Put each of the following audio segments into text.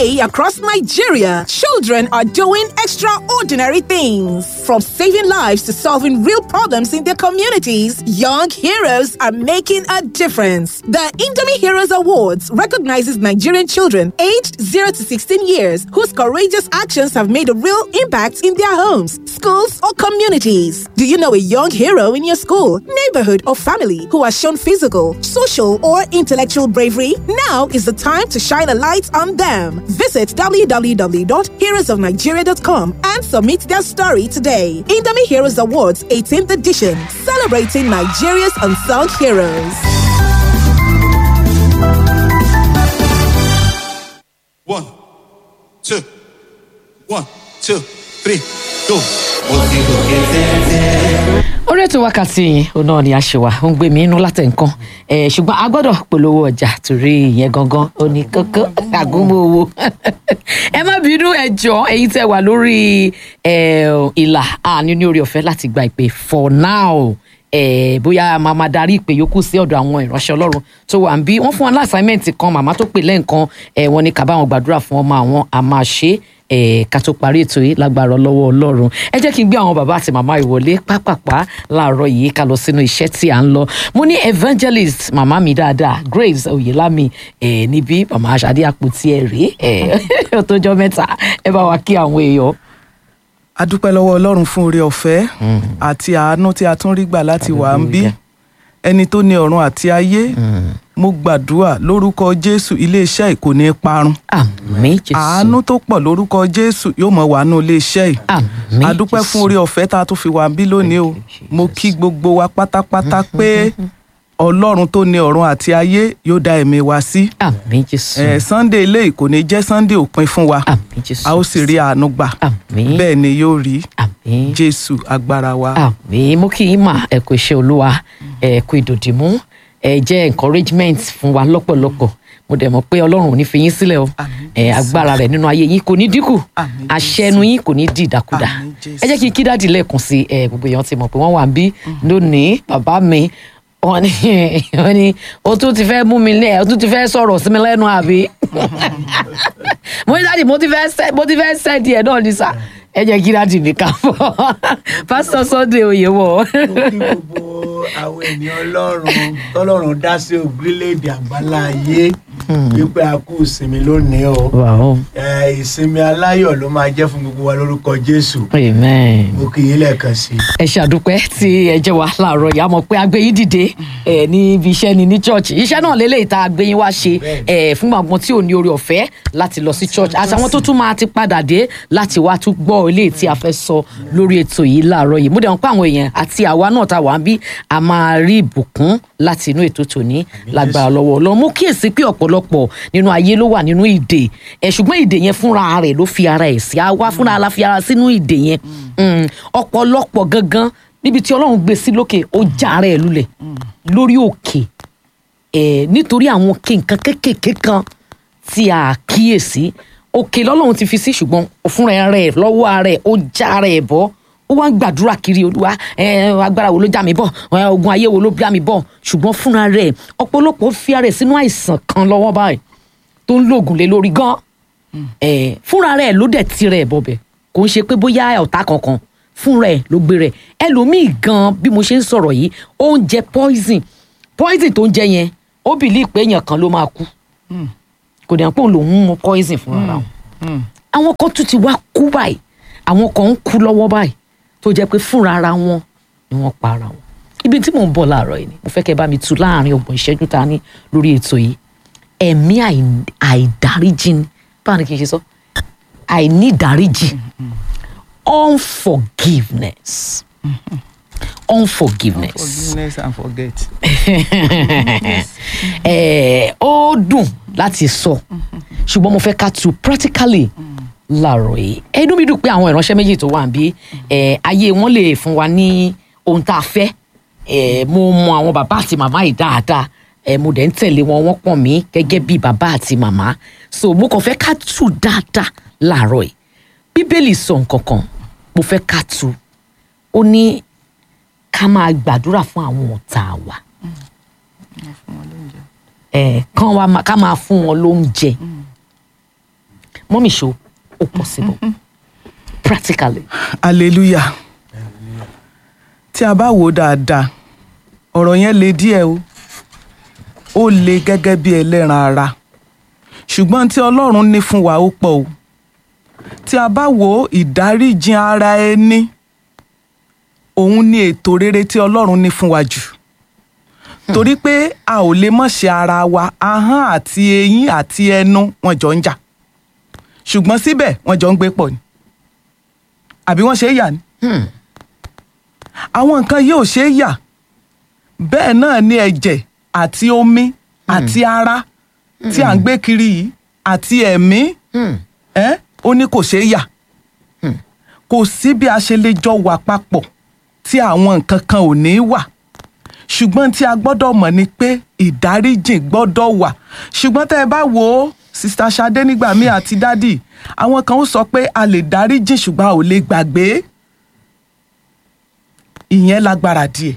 Today, across Nigeria, children are doing extraordinary things. From saving lives to solving real problems in their communities, young heroes are making a difference. The Indomie Heroes Awards recognizes Nigerian children aged 0 to 16 years whose courageous actions have made a real impact in their homes, schools, or communities. Do you know a young hero in your school, neighborhood, or family who has shown physical, social, or intellectual bravery? Now is the time to shine a light on them. Visit www.heroesofnigeria.com and submit their story today. Indomie Heroes Awards 18th edition, celebrating Nigeria's unsung heroes. One, two, one, two, three, go. orí ètò wákàtí yìí òun náà ni a ṣe wà ó ń gbé mi inú látẹ̀ nǹkan ẹ̀ ṣùgbọ́n a gbọ́dọ̀ polówó ọjà torí ìyẹn gangan ó ní kókó àgúnmọ́ owó ẹ má bínú ẹ jọ èyí tẹ wà lórí ẹ̀, ìlà àní ní orí ọ̀fẹ́ láti gba ìpè for now ẹ bóyá a máa máa darí ìpè yòókù sí ọ̀dọ̀ àwọn ìránṣẹ́ ọlọ́run tó wà ń bí wọ́n fún wọn láṣàmẹ́ǹtì kan màmá tó pè lẹ́ǹkan ẹ wọ́n ní ká bá wọn gbàdúrà fún ọmọ àwọn a máa ṣe é ẹ ká tó parí ètò yìí lágbára lọ́wọ́ ọlọ́run ẹ jẹ́ kí n gbé àwọn bàbá àti màmá ìwọlé pápápá láàárọ̀ yìí ká lọ sínú iṣẹ́ tí à ń lọ mo ní evangelist màmá mi dáadáa grace oyelami ẹ níbí màmá aṣáde àpótí ẹ rèé ẹ ó tó jọ mẹ́ta ẹ bá wa kí àwọn èèyàn. a dúpẹ́ lọ́wọ́ ọlọ́run fún oore ọ̀fẹ́ àti àánú tí a tún rí gbà láti wà ń bí ẹni tó ní ọ̀run àti ayé mo gbàdúrà lórúkọ jésù iléeṣẹ́ yìí kò ní í parun àmín jésù àánú tó pọ̀ lórúkọ jésù yóò mọ̀ wà nù iléeṣẹ́ yìí àmín a dúpẹ́ fún oore ọ̀fẹ́ tá a tún fi wà ń bí lónìí o mo kí gbogbo wa pátápátá pé ọlọ́run tó ní ọ̀run àti ayé yóò dá ẹ̀mí wa sí àmín jésù ẹ̀ sunday eléyìí kò ní jẹ́ sunday òpin fún wa àmín jésù a ó sì rí àánú gbà àmín bẹ́ẹ̀ ni yóò rí àmín jésù agbára wa. àmì mú kí yín mà ẹ kú iṣẹ́ olúwa ẹ kú ìdòdìmú ẹ jẹ́ encouragement fún wa lọ́pọ̀lọpọ̀ mo dẹ̀ mọ̀ pé ọlọ́run ò ní fi yín sílẹ̀ o Àmín, ẹ agbára rẹ̀ nínú ayé yín kò ní dínkù Àmín, àṣẹ ẹnu yín kò ní di ìdàkudà Àmín, Jésù. ẹ jẹ́ kí n kí dáàdì lẹ́ẹ̀kan sí ẹ gbogbo èèyàn ti mọ̀ pé wọ́n wà ń bí lónìí bàbá mi wọ́n ní wọ́n ní o tún ti fẹ́ mú mi lẹ́ o tún ti fẹ́ sọ̀rọ̀ sí mi lẹ́nu àbí mo ní dáàdì mo ti fẹ́ sẹ́ mo ti fẹ́ sẹ́ díẹ̀ náà ní sà ẹ jẹ́ kí dáàdì mi kà fọ́ pásítọ̀ Sunday Oyèwọ̀ mo kí gbogbo àwọn ènìyàn ọlọ́run tọ́lọ́run dá sí orílẹ̀-èdè àgbálá ayé wípé a kú ìsinmi lónìí o wow Eh, ìsinmi aláyọ̀ ló máa jẹ́ fún gbogbo wa lórúkọ jésù amen. mo kí yín lẹ́ẹ̀kan sí i. ẹ ṣàdúpẹ́ tí ẹ jẹ́ wa láàárọ̀ yìí a mọ̀ pé agbẹ́yìn dìde ẹ níbi iṣẹ́ ni ní church iṣẹ́ náà lélẹ́yìí tá agbẹ́yìn wá ṣe ẹ fún àwọn tí ò ní orí ọ̀fẹ́ láti lọ sí church àtàwọn tó tún máa ti padà dé láti wá tún gbọ́ ilé tí a fẹ́ sọ lórí ètò yìí láàárọ̀ yìí mo dẹ̀ mọ̀ pé àwọn èèyàn àti àwa náà tá wà ń bí a máa rí ìbùkún láti inú ètò tòní lágbára lọ́wọ́ Ọlọ́run mo kíyèsí pé ọ̀pọ̀lọpọ̀ nínú ayé ló wà nínú ìdè ẹ ṣùgbọ́n ìdè yẹn fúnra rẹ̀ ló fi ara ẹ̀ sí àwa fúnra la fi ara sínú ìdè yẹn Mm, ọ̀pọ̀lọpọ̀ gangan níbi tí Ọlọ́run gbé sí lókè ó já ara ẹ̀ lulẹ̀ lórí òkè ẹ̀ nítorí àwọn òkè nǹkan kéékèèké kan tí a kíyèsí òkè lọ́lọ́run ti fi sí ṣùgbọ́n fúnra rẹ̀ lọ́wọ́ ara ẹ̀ ó já ara ẹ̀ bọ́ ó wá ń gbàdúrà kiri olúwa ẹ agbára wo ló já mi bọ̀ ẹ ogun ayé wo ló já mi bọ̀ ṣùgbọ́n fúnra rẹ̀ ọ̀pọ̀lọpọ̀ fi ara ẹ̀ sínú àìsàn kan lọ́wọ́ báyìí tó ń lògùn lé lórí gan ẹ fúnra rẹ̀ ló dẹ̀ tirẹ̀ bọ̀bẹ̀ kò ń ṣe pé bóyá ọ̀tá kankan fúnra ẹ̀ ló gbé rẹ̀ ẹlòmíì gan bí mo ṣe ń sọ̀rọ̀ yìí ó ń jẹ poison poison tó ń jẹ yẹn ó bìlí pé èèyàn kan ló máa kú kò dẹ̀ pé òun lòún mú poison fúnra wọn àwọn kan tún ti wá kú báyìí àwọn kan ń kú lọ́wọ́ báyìí tó jẹ́ pé fúnra ara wọn ni wọ́n pa ara wọn ibi tí mò ń bọ̀ láàárọ̀ yìí ni mo fẹ́ kẹ́ bá mi tu láàrin ọgbọ̀n ìṣẹ́jú ta ní lórí ètò yìí ẹ̀mí àì- àìdáríjì ni báwo ni kì í ṣe sọ àìní ìdáríjì unforgiveness unforgiveness forgiveness and forget. ẹ ó dùn láti sọ ṣùgbọ́n mo fẹ́ ká tu practically láàárọ̀ yìí ẹnu mi dùn pé àwọn ìránṣẹ́ méjì tó wà níbí ẹ ayé wọn lè fún wa ní ohun tá a fẹ́ ẹ mo mọ àwọn bàbá àti màmá yìí dáadáa ẹ mo dẹ̀ ń tẹ̀lé wọn wọ́n pọ̀n mí gẹ́gẹ́ bí bàbá àti màmá so mo kàn fẹ́ ká tu dáadáa láàárọ̀ yìí bíbélì sọ nǹkan kan mo fẹ́ ká tu ó ní ká máa gbàdúrà fún àwọn ọ̀tá wa ẹ kán wa ma- ká máa fún wọn lóúnjẹ mọ́mì ṣó ó possible practically. hallelujah tí a bá wò ó dáadáa ọ̀rọ̀ yẹn le díẹ̀ o ó le gẹ́gẹ́ bí ẹlẹ́ran ara ṣùgbọ́n tí ọlọ́run ní fún wa ó pọ̀ o tí a bá wo ìdáríjìn ara ẹni òun ni ètò rere tí ọlọ́run ní fún wa jù torí pé a ò lè mọ̀ ṣe ara wa ahọ́n àti eyín àti ẹnu wọn jọ ń jà ṣùgbọ́n síbẹ̀ wọ́n jọ ń gbé pọ̀ ni àbí wọ́n ṣe é yà ni àwọn nǹkan yìí ò ṣe é yà bẹ́ẹ̀ náà ni ẹ̀jẹ̀ àti omi àti ara tí à ń gbé kiri yìí àti ẹ̀mí ẹ́ ó ní kò ṣe é yà kò sí bí a ṣe lè jọ wà papọ̀ tí àwọn nǹkan kan ò ní wà ṣùgbọ́n tí a gbọ́dọ̀ mọ̀ ni pé ìdáríjìn gbọ́dọ̀ wà ṣùgbọ́n tẹ́ ẹ bá wo sista Ṣadé nígbà míì àti dádì àwọn kan ó sọ pé a lè dáríjìn ṣùgbọ́n a ò lè gbàgbé ìyẹn lágbára díẹ̀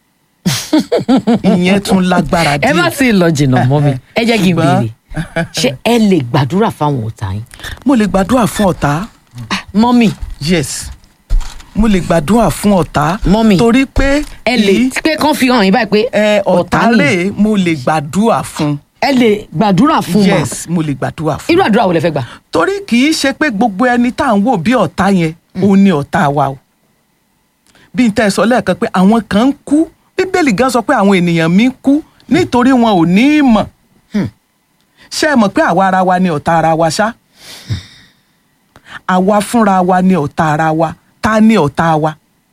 ìyẹn tún lágbára díẹ̀ ẹ má sì lọ jìnnà mọ́ mi ẹ jẹ́ kí n Ṣùgbọ́n- béèrè ṣé ẹ lè gbàdúrà fáwọn ọ̀tá yín. mo lè gbàdúrà fún ọ̀tá mọ́mì yes mo lè gbàdúrà fún ọ̀tá Mọ́mì, torí pé ẹ lè kì í- pé kán fi hàn yín báyìí pé ẹ, ọ̀tá ni rèé mo lè gbàdúrà fún ẹ lè gbàdúrà fún ma yes mo lè gbàdúrà fún irú àdúrà wo lẹ fẹ́ gbà. torí kì í ṣe pé gbogbo ẹni tá à ń wò bí ọ̀tá yẹn òun ni ọ̀tá wa o bí n tẹ́ ẹ sọ lẹ́ẹ̀kan pé àwọn kan ń kú bíbélì gan sọ pé àwọn ènìyàn mi ń kú nítorí wọn ò ní í mọ̀ ṣé ẹ mọ̀ pé àwa ara wa ni ọ̀tá ara wa ṣá àwa fúnra wa ni ọ̀tá ara wa ta ni ọ̀tá wa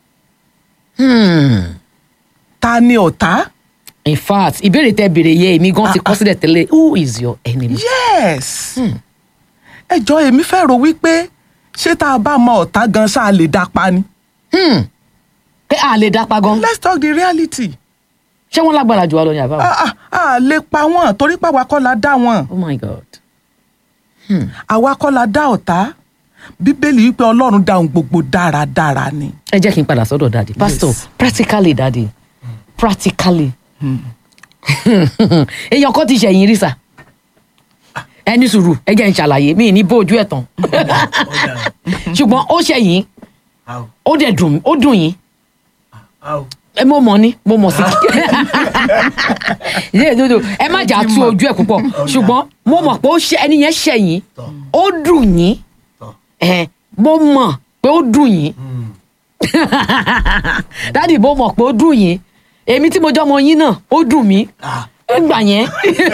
ta ni ọ̀tá in fact ìbéèrè tẹ béèrè yẹ èmi gan ti kọ sílẹ̀ tẹ́lẹ̀ who is your enemy. yes ẹ jọ èmi fẹ́ rò wípé ṣé tá a bá mọ ọ̀tá gan ṣáà lè dá pa ni pé a lè dápa gan let's talk the reality ṣé wọ́n lágbára jù wá lọ ní àbáwọ̀. a a a lè pa wọn torí pé àwa kọ́ la dá wọn oh my god. àwa kọ́ la dá ọ̀tá bíbélì wípé ọlọ́run dá ohun gbogbo dáradára ni. ẹ jẹ́ kí n padà sọ́dọ̀ dadi pastor practically dadi practically èèyàn kan ti ṣẹ̀yìn rí sà ẹni sùúrù ẹ jẹ́ n ṣàlàyé mi ní bójú ẹ̀ tán ṣùgbọ́n ó ṣẹ̀yìn How? ó dẹ̀ dùn ó dùn yín How? ẹ mo mọ̀ ni mo mọ̀ sí ilé ìdodo ẹ má jà tú ojú ẹ̀ púpọ̀ ṣùgbọ́n mo mọ̀ pé ó ṣe ẹni yẹn ṣẹ̀yìn ó dùn yín Tọ́. ẹ mo mọ̀ pé ó dùn yín dádì mo mọ̀ pé ó dùn yín èmi tí mo jọ́ ọmọ yín náà ó dùn mí Ah. nígbà yẹn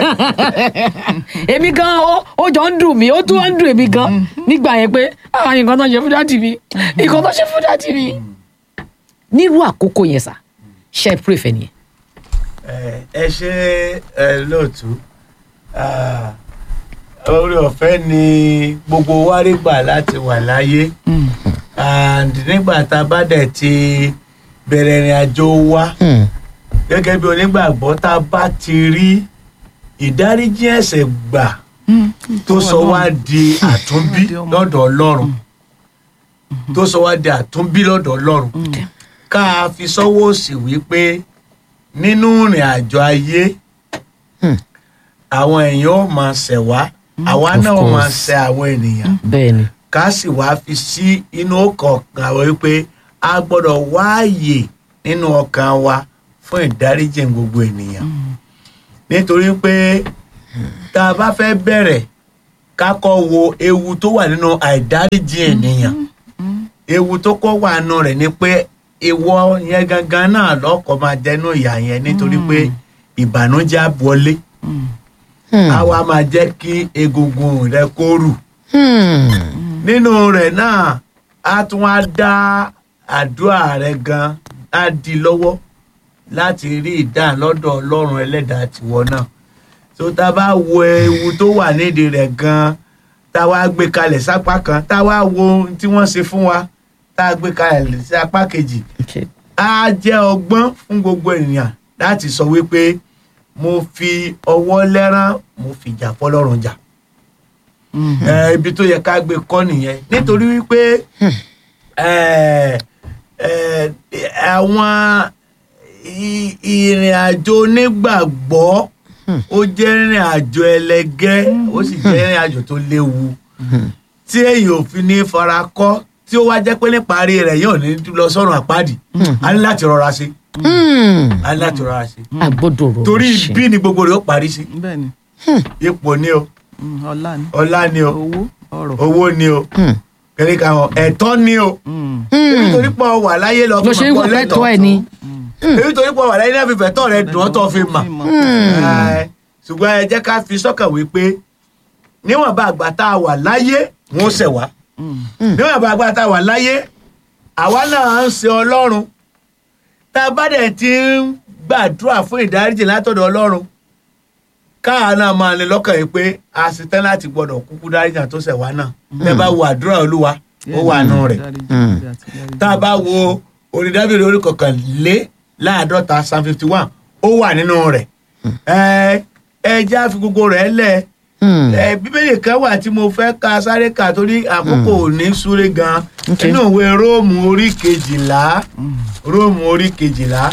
èmi gan ó ó jọ ń dùn mí ó tún wá ń dùn èmi gan nígbà yẹn pé àwọn nǹkan tó ṣe fún dádì mi nǹkan tó ṣe fún dádì mi nírú àkókò yẹn sà ṣe é pray fẹ́ nìyẹn. ẹ ẹ ṣe ẹ lóòtú Ah, orí ọ̀fẹ́ ni gbogbo wa rí gbà láti wà láyé and nígbà tá a bá dẹ̀ ti bẹ̀rẹ̀ ìrìn àjò wa gẹ́gẹ́ bí onígbàgbọ́ tá a bá ti rí ìdáríjì ẹ̀ṣẹ̀ gbà tó sọ wá di àtúnbí lọ́dọ̀ ọlọ́run tó sọ wá di àtúnbí lọ́dọ̀ ọlọ́run ká a fi sọ́wọ́ òsì wípé nínú ìrìn àjò ayé àwọn èèyàn ò máa ṣẹ̀ wá àwa Of náà ò máa course. ṣẹ̀ àwọn ènìyàn bẹ́ẹ̀ ni ká sì wá fi sí inú ọkàn àwọn wípé a gbọ́dọ̀ wáàyè nínú ọkàn wa fún ìdáríjì gbogbo ènìyàn nítorí pé tá a bá fẹ́ bẹ̀rẹ̀ ká kọ́ wo ewu tó wà nínú àìdáríjì ènìyàn ewu tó kọ́ wà nínú rẹ̀ ni pé ìwọ yẹn gangan náà lọ́kọ̀ máa jẹ́nu ìyà yẹn nítorí pé ìbànújẹ́ á wọlé á wá máa jẹ́ kí egungun rẹ kó rù nínú rẹ̀ náà a tún wá dá àdúrà rẹ gan á di lọ́wọ́ láti rí ìdáhùn lọ́dọ̀ ọlọ́run ẹlẹ́dàá tiwọ náà tó tá a bá wo ewu tó wà nídìí rẹ̀ gan tá a wá gbé kalẹ̀ sápá kan tá a wá wo ohun tí wọ́n ṣe fún wa tá a gbé kalẹ̀ sí apá kejì okay. á jẹ́ ọgbọ́n fún gbogbo ènìyàn láti sọ wípé mo fi ọwọ́ lẹ́rán mo fìjà fọlọ́run jà ẹ, ibi tó yẹ ká gbé kọ́ nìyẹn nítorí wípé ẹ, ẹ, àwọn i- ìrìn àjò onígbàgbọ́ ó jẹ́ ìrìn àjò ẹlẹgẹ́ ó sì jẹ́ ìrìn àjò tó léwu tí èyàn ò fi ní fara kọ́ tí ó wá jẹ́ pé níparí rẹ̀ yóò ní lọ sọ́run àpáàdì a ní láti rọra ṣe a ní láti rọra ṣe àgbọ̀dọ̀ rò torí ibi ni gbogbo rẹ̀ ó parí sí bẹ́ẹ̀ ni ipò ni o Mm, ọlá ni ọlá ni o owó ọrọ̀ owó ni o kẹ́lẹ́ kan ọ̀ ẹ̀tọ́ ni o Mm, nítorí pọ̀ wà láyé lọ ló ṣe ń wọ pẹ́ tọ́ ẹ ni nítorí pọ̀ wà láyé náà fi fẹ̀tọ́ rẹ̀ dùn ọ́ tó fi mà mọ̀. Ẹ, ṣùgbọ́n ẹ jẹ́ ká fi sọ́kàn wípé níwọ̀n bá àgbà tá a wà láyé wọn ó ṣẹ̀ wá níwọ̀n bá àgbà tá a wà láyé àwa náà ń ṣe ọlọ́run tá a bá dẹ̀ ti ń gbàdúrà fún ìdáríjì látọ̀dọ̀ ọlọ́run káà náà máa ní lọ́kàn yìí pé a ṣe tán láti gbọ́dọ̀ kúkú dáríjì tó ṣẹ̀ wá náà tẹ́ bá wo àdúrà olúwa ó wà nù rẹ̀ tá a bá wo orin dábìrì orí kọkànlé láàdọ́ta psalm fifty one ó wà nínú rẹ̀ ẹ ẹ jẹ́ àfi gbogbo rẹ̀ lẹ̀ ẹ bíbélì kan wà tí mo fẹ́ ka sáré kà torí àkókò ò ní súré gan Okay. nínú ìwé róòmù orí kejìlá róòmù orí kejìlá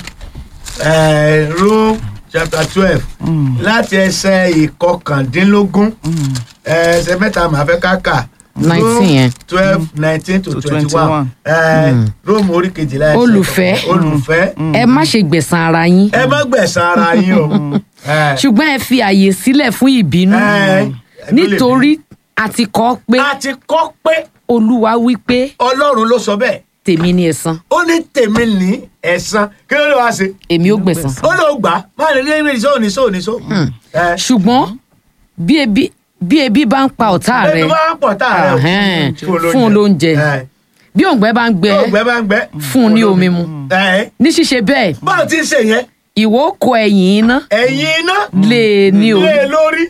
ẹ róòmù chapter twelve láti ẹsẹ̀ ìkọkàndínlógún ẹsẹ̀ mẹ́ta màá fẹ́ ká kà 19 yẹn. twelve nineteen to To twenty one 21. róòmù orí kejìlá ẹsẹ̀ Olùfẹ́. ìkọkàndínlógún. olùfẹ́ ẹ má ṣe gbẹ̀san ara yín ẹ má gbẹ̀san ara yín o ẹ ṣùgbọ́n ẹ fi àyè sílẹ̀ fún ìbínú ẹ nítorí a ti kọ́ pé a ti kọ́ pé olúwa wí pé ọlọ́run ló sọ bẹ́ẹ̀ tèmi ni ẹ̀san ó ní tèmi ní ẹ̀san kí ló lè wá ṣe èmi ó gbẹ̀san ó ló gbà á má lè ní ní sóò ní sóò ní sóò. ẹ ṣùgbọ́n bí ebi bí ebi bá ń pa ọ̀tá rẹ ẹni bá ń pọ̀ tá a rẹ Ahẹ́n, fún un lóúnjẹ bí òǹgbẹ bá ń gbẹ ó gbẹ bá ń gbẹ fún un ní omi mu ẹ ní ṣíṣe bẹ́ẹ̀ báwo ti ń ṣe yẹn ìwọ ó kó ẹ̀yìn iná ẹ̀yin iná lé e ní o lé e lórí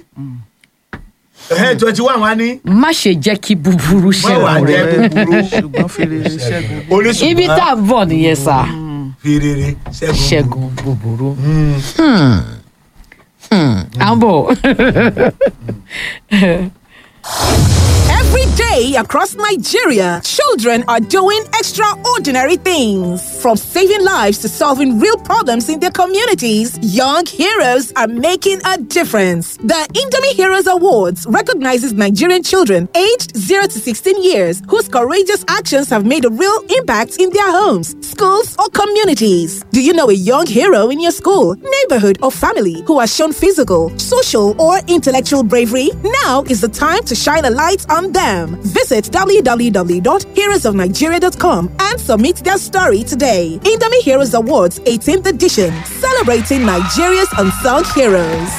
twenty one wa ní má ṣe jẹ́ kí búburú má wàá ṣẹ́gun jẹ́ rẹ búburú ṣùgbọ́n fèrè ṣẹ́gun oníṣùgbọ́n ibi tá a bọ̀ nìyẹn sà fi rere ṣẹ́gun ṣẹ́gun búburú Mm. à ń bọ̀. Every day across Nigeria, children are doing extraordinary things. From saving lives to solving real problems in their communities, young heroes are making a difference. The Indomie Heroes Awards recognizes Nigerian children aged 0 to 16 years whose courageous actions have made a real impact in their homes, schools, or communities. Do you know a young hero in your school, neighborhood, or family who has shown physical, social, or intellectual bravery? Now is the time to shine a light on them. Visit www.heroesofnigeria.com and submit their story today. Indomie Heroes Awards 18th edition, celebrating Nigeria's unsung heroes.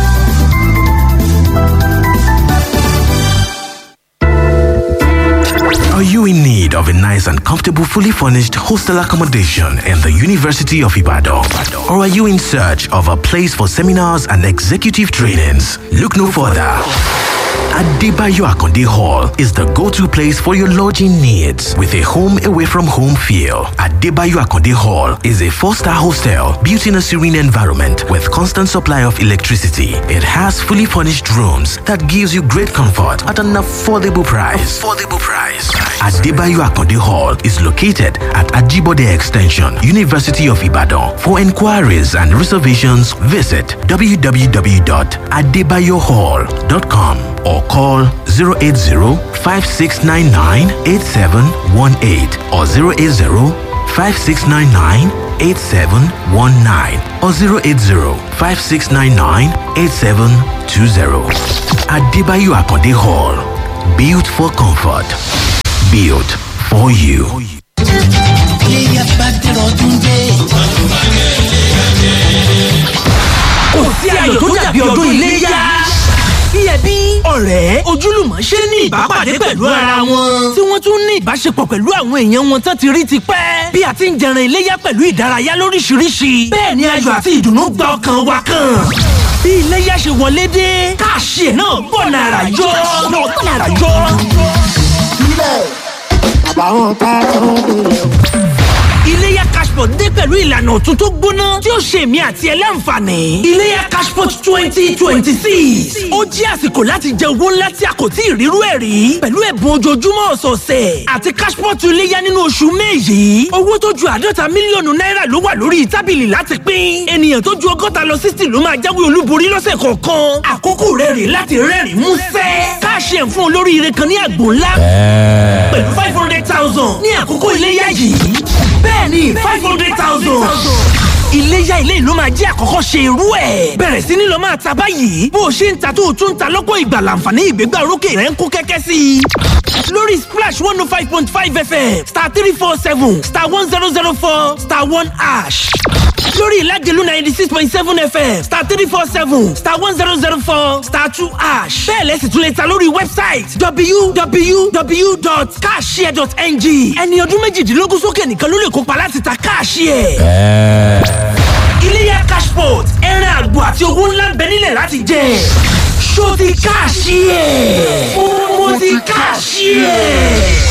Are you in need of a nice and comfortable, fully furnished hostel accommodation in the University of Ibadan? Or are you in search of a place for seminars and executive trainings? Look no further. Adebayo Akonde Hall is the go-to place for your lodging needs with a home away from home feel. Adebayo Akonde Hall is a four-star hostel built in a serene environment with constant supply of electricity. It has fully furnished rooms that gives you great comfort at an affordable price. Affordable price. Adebayo Akonde Hall is located at Ajibode Extension, University of Ibadan. For inquiries and reservations, visit www.adebayohall.com or call 080-5699-8718 or 080-5699-8719 or 080-5699-8720. Adebayo Akonde Hall. Built for comfort. Built for you. iléyà bá dẹ̀rọ̀ ọdún dé. kò sí ayọ̀ tó dàbí ọdún iléyá. Bí ẹbí, ọ̀rẹ́, ojúlùmọ̀ ṣe ní ìbápàdé pẹ̀lú ara wọn. Tí wọ́n tún ní ìbáṣepọ̀ pẹ̀lú àwọn èèyàn wọn tán ti rí ti pẹ́. Bí a ti ń jẹran iléyá pẹ̀lú ìdárayá lóríṣiríṣi. Bẹ́ẹ̀ ni ayọ̀ àti ìdùnnú gba ọkàn wa kan. Bí iléyá ṣe wọlé dé, káàṣì ẹ̀ náà bọ̀ nàrà yọ. Náà bọ̀ nàrà yọ. Iléyá Cashport dé pẹ̀lú ìlànà ọ̀tun tó gbóná tí ó ṣe èmi àti ẹ láǹfààní. Iléyá Cashport twenty twenty six. Ó jẹ́ àsìkò láti jẹ owó ńlá tí a kò tí ì rírú ẹ̀ rí. Pẹ̀lú ẹ̀bùn ojoojúmọ́ ọ̀sọ̀ọ̀sẹ̀ àti Cashport iléyá nínú oṣù May yìí. Owó tó ju àádọ́ta mílíọ̀nù náírà ló wà lórí tábìlì láti pín. Ènìyàn tó ju ọgọ́ta lọ sixty ló máa jáwé olúborí lọ́sẹ̀ kọ̀ọ̀kan. Àkókò rẹ̀ rè láti rẹ́rìn-ín músẹ́. Káàṣì káàṣì ẹ̀ fún olóríire kan ní àgbò ńlá pẹ̀lú five hundred thousand ní àkókò iléyà yìí bẹ́ẹ̀ni five hundred thousand iléyà ilé ìlú máa jẹ́ àkọ́kọ́ ṣe irú ẹ̀. bẹ̀rẹ̀ sí ni lọ máa ta báyìí bó o ṣe ń ta tó o tún ń ta lọ́pọ̀ ìgbà láǹfààní ìgbégbá orókè rẹ̀ ń kó kẹ́kẹ́ sí i. lórí splash one oh five point five fm star three four seven star one zero zero four star one ash lórí ìlàjẹ̀lú ninety six point seven fm star three four seven star one zero zero four star two ash bẹ́ẹ̀ lẹ́sìn tún lè ta lórí wẹ́bsáìtì www.cashshare.ng ẹni ọdún méjìdínlógún sókè nìkan ló lè kópa láti ta káàṣìẹ̀. iléyà cashport ẹran àgbò àti owó ńlá ń bẹ nílẹ̀ láti jẹ ṣó ti káàṣìẹ̀ mo ti káàṣìẹ̀.